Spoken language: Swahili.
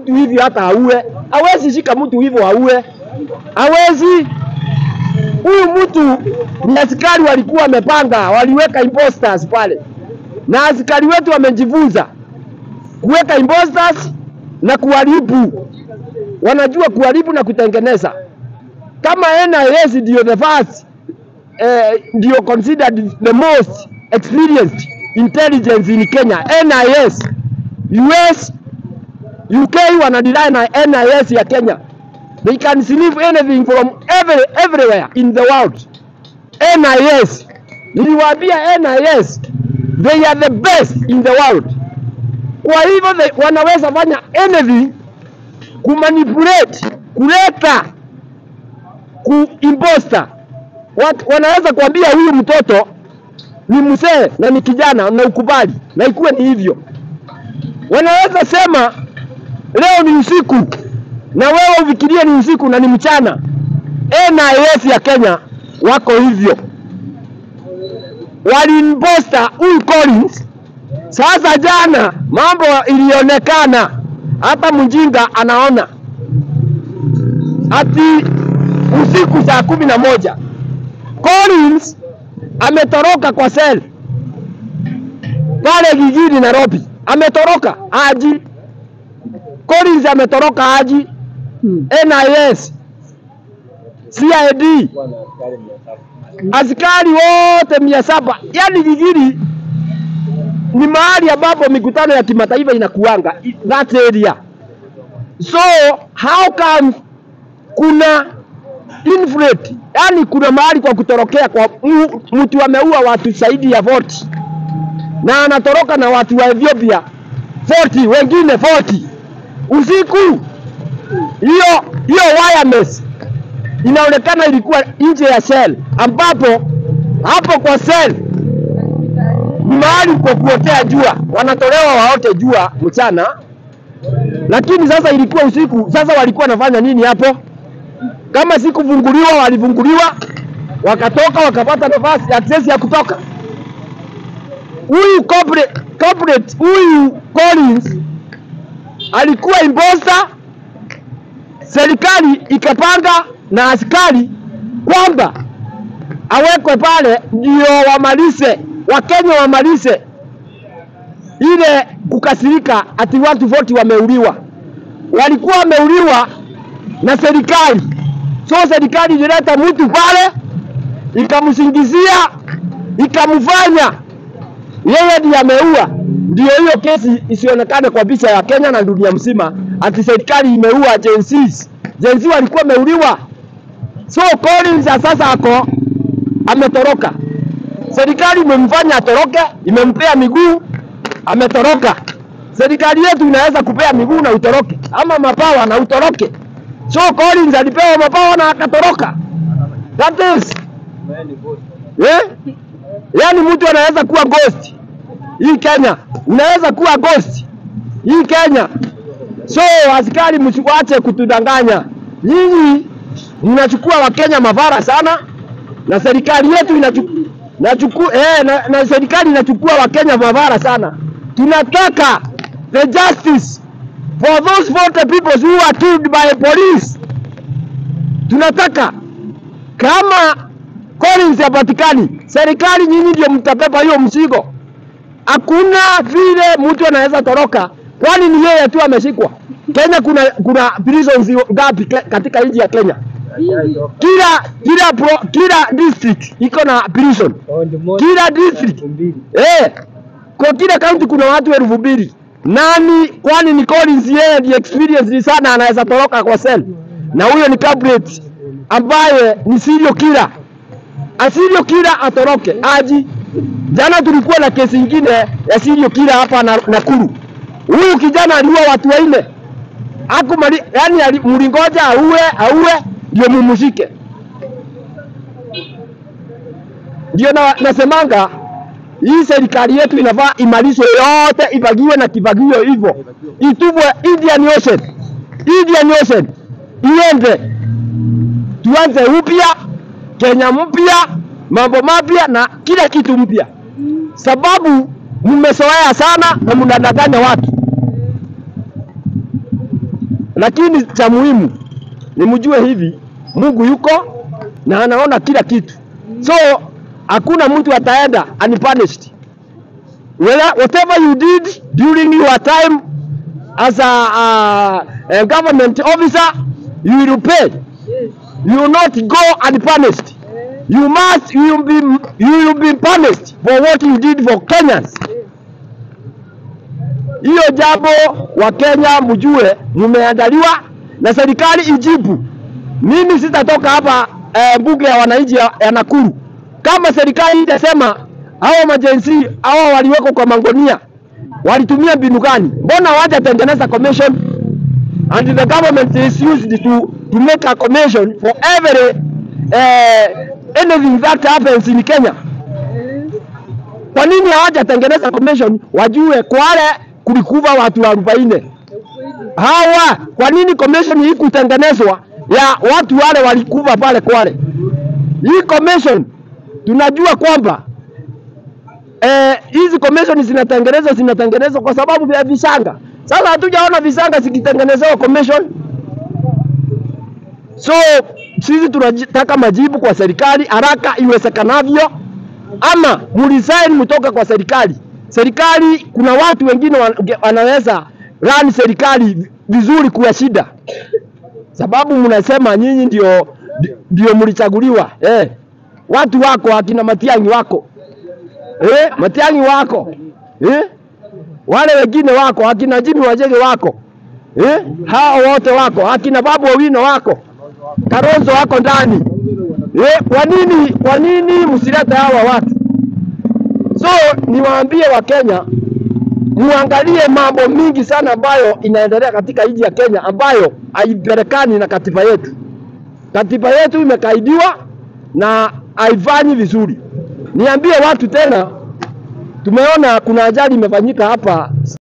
mtu hivyo hata aue. Hawezi shika mtu hivyo aue, hawezi. Huyu mtu ni askari walikuwa wamepanga, waliweka imposters pale, na askari wetu wamejifunza kuweka imposters na kuharibu, wanajua kuharibu na kutengeneza. Kama NIS ndio the first eh, ndio considered the most experienced intelligence in Kenya. NIS, US, UK wanadilai na NIS ya Kenya. They can sniff anything from every, everywhere in the world. NIS, niliwaambia NIS, they are the best in the world. Kwa hivyo they, wanaweza fanya anything kumanipulate, kuleta kuimposter. Wat, wanaweza kuambia huyu mtoto ni mzee na ni kijana na ukubali na ikuwe ni hivyo. Wanaweza sema leo ni usiku na wewe ufikirie ni usiku na ni mchana. NIS ya Kenya wako hivyo, walimposta huyu Collins. Sasa jana mambo ilionekana, hata mjinga anaona ati usiku saa kumi na moja Collins ametoroka kwa sel pale jijini Nairobi, ametoroka aji. Collins ametoroka aji. NIS, CID, askari wote mia saba. Yani jijini ni mahali ambapo mikutano ya kimataifa inakuanga that area. So how come kuna infiltrate, yani kuna mahali kwa kutorokea kwa mu- mtu ameua watu zaidi ya 40 na anatoroka na watu wa Ethiopia 40 wengine 40 usiku. Hiyo hiyo wireless inaonekana ilikuwa nje ya cell, ambapo hapo kwa cell ni mahali kwa kuotea jua, wanatolewa waote jua mchana, lakini sasa ilikuwa usiku. Sasa walikuwa wanafanya nini hapo? Kama si kufunguliwa, walifunguliwa wakatoka, wakapata nafasi access ya kutoka. Huyu corporate, corporate huyu Collins alikuwa imposter, serikali ikapanga na askari kwamba awekwe pale ndio wamalize Wakenya wamalize ile kukasirika ati watu 40 wameuliwa. Walikuwa wameuliwa na serikali, so serikali ilileta mtu pale ikamsingizia, ikamfanya yeye ndiye ameua. Ndio hiyo kesi isionekane kwa picha ya Kenya na dunia mzima, ati serikali imeua Gen Zs. Gen Z walikuwa wameuliwa. So Collins ya sasa ako ametoroka, serikali imemfanya atoroke, imempea miguu, ametoroka. Serikali yetu inaweza kupea miguu na utoroke, ama mapawa na utoroke. So Collins alipewa mapawa na akatoroka. That is eh? Yaani mtu anaweza kuwa ghost hii Kenya, unaweza kuwa ghost hii Kenya. So askari, msiwache kutudanganya. Nyinyi mnachukua Wakenya mavara sana, na serikali yetu inachukua nachukua eh, na, na serikali inachukua Wakenya mavara sana. Tunataka the justice for those 40 people who are killed by police. Tunataka kama Collins hapatikani, serikali nyinyi ndio mtabeba hiyo mzigo. Hakuna vile mtu anaweza toroka, kwani ni yeye tu ameshikwa. Kenya kuna kuna prisons ngapi ke- katika nchi ya Kenya? Kila kila pro, kila district iko na prison, kila district eh, kwa kila county kuna watu elfu mbili. Nani kwani ni Collins yeye ndiye experience sana, anaweza toroka kwa cell, na huyo ni culprit ambaye ni serial killer asiriyo kila atoroke aji. Jana tulikuwa na kesi ingine ya serial killer hapa na Nakuru. Huyu kijana aliua watu wanne akumali, yani ali- mlingoja auwe auwe ndio mumushike. Ndio na, nasemanga hii serikali yetu inafaa imalizwe yote, ibagiwe na kibagio hivyo, itubwe Indian Ocean, Indian Ocean iende, tuanze upya Kenya mpya, mambo mapya na kila kitu mpya, sababu mmezoea sana na mnadanganya watu. lakini cha muhimu ni mjue hivi, Mungu yuko na anaona kila kitu, so hakuna mtu ataenda unpunished. Whether- Whatever you did during your time as a, a, a government officer, you will pay. You will not go unpunished. You must, you will be, you will be punished for what you did for Kenyans. Hiyo jambo wa Kenya mjue, mmeandaliwa na serikali ijibu. Mimi sitatoka hapa eh, bunge ya wananchi ya, ya Nakuru kama serikali itasema hawa majensi hawa waliwekwa kwa mangonia walitumia mbinu gani? Mbona hawajatengeneza commission and the government is used to, to make a commission for every eh, anything that happens in Kenya. Kwa nini hawajatengeneza commission wajue Kwale kulikufa watu arobaini? Hawa kwa nini commission hii kutengenezwa ya watu wale walikufa pale Kwale? Hii commission tunajua kwamba eh, hizi commission zinatengenezwa zinatengenezwa kwa sababu ya visanga. Sasa hatujaona visanga zikitengenezewa commission. So sisi tunataka majibu kwa serikali haraka iwezekanavyo, ama muresign mtoke kwa serikali. Serikali kuna watu wengine wan- wanaweza run serikali vizuri kuwa shida, sababu mnasema nyinyi ndio ndio mlichaguliwa eh. Watu wako akina Matiang'i wako eh, Matiang'i wako eh, wale wengine wako akina Jimmy Wajege wako eh, hao wote wako akina Babu Owino wako Kalonzo wako ndani eh, kwa nini kwa nini msilete hawa watu? So niwaambie Wakenya muangalie mambo mingi sana ambayo inaendelea katika nchi ya Kenya ambayo haipelekani na katiba yetu. Katiba yetu imekaidiwa na haifanyi vizuri. Niambie watu tena, tumeona kuna ajali imefanyika hapa